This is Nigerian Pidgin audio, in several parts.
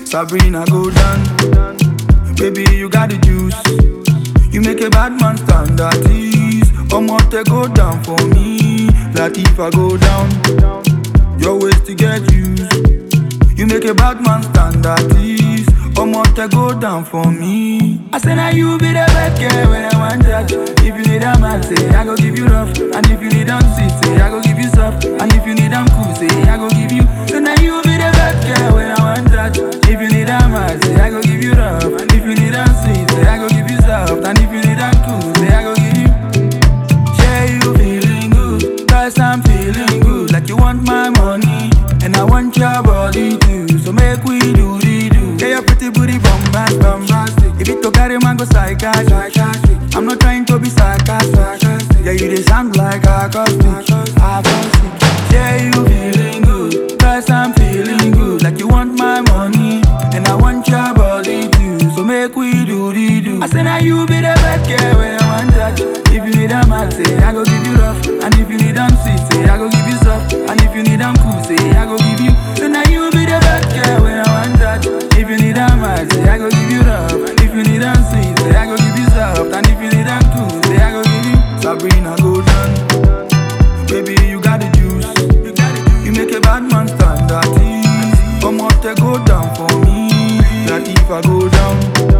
Sabrina, go down. Baby, you got the juice. You make a bad man stand at ease. Omote go down for me. Latifa go down. Your ways to get used. You make a bad man stand at ease. Omote go down for me. I say now you be the best girl when I want that. If you need a man, say I go give you rough. And if you need them sweet, say I go give you soft. And if you need them cool, say I go give you. So now you be the best girl when I want that. If you need a man, say I go give you rough. And if you need them sweet, say I go give you soft. And if you need them cool, say I go give you. Yeah, you feeling good, cause I'm feeling good. Like you want my money, and I want your body too. So make we do the do. Yeah, your pretty booty bombast, bombastic. If it to carry man go psychiatric. I'm not trying to be sarcastic. Yeah, you they sound like a caustic. Acoustic. Yeah, you feeling good, cause I'm feeling good. Like you want my money, and I want your body too. So make we do the do. I say now you be the best girl when I want that. If you need a man, say I go give you rough. And if you need them sweet, say I go give you soft. And if you need them cool, say I go give you. So now you be the best girl when I want that. If you need a man, say I go give you rough. And if you need them sweet, say I go give you soft. And if you need them cool, say I go give you. Sabrina, go down. Baby, you got the juice. You make a bad man stand at ease. Omote go down for me. Latifa go down.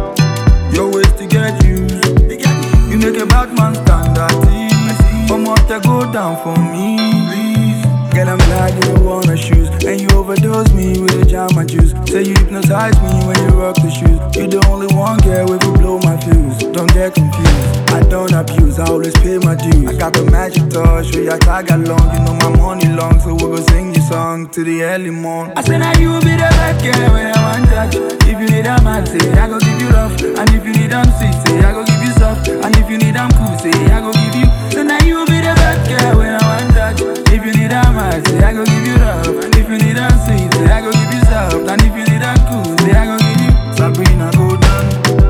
Your ways to get used. You make a bad man stand at ease. Omote go down for me. Girl, I'm glad you don't wanna shoes. And you overdose me with a jama juice. Say you hypnotize me when you rock the shoes. You the only one girl with you blow my fuse. Don't get confused. I don't abuse, I always pay my dues. I got the magic touch, so you tag along. You know my money long, so we go sing your song to the early morn. I say now you be the best girl when I want that. If you need a man, say I go give you rough. And if you need them sweet, say I go give you soft. And if you need them cool, say I go give you. So now you be the best girl when I want that. If you need a man, say I go give you rough. And if you need them sweet, say I go give you soft. And if you need them cool, say I go give you. Sabrina, go down.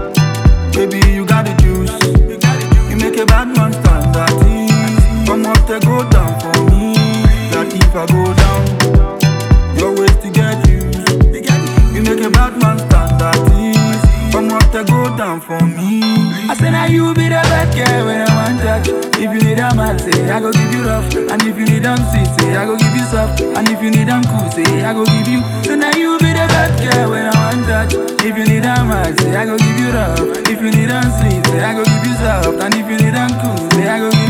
Baby, you got the juice. You make a bad man stand at ease. Come up to go down for me. Latifa go down. Your ways to get used. You make a bad man stand at ease. Come up to go down for me. I say now you be the best girl when I want that. If you need a man, say I go give you rough. And if you need them sweet, say I go give you soft. And if you need them cool, say I go give you. So now you be the best girl when I want that. If you need a man, say I go give you rough. If you need them sweet, say I go give you soft. And if you need them cool, say I go give you.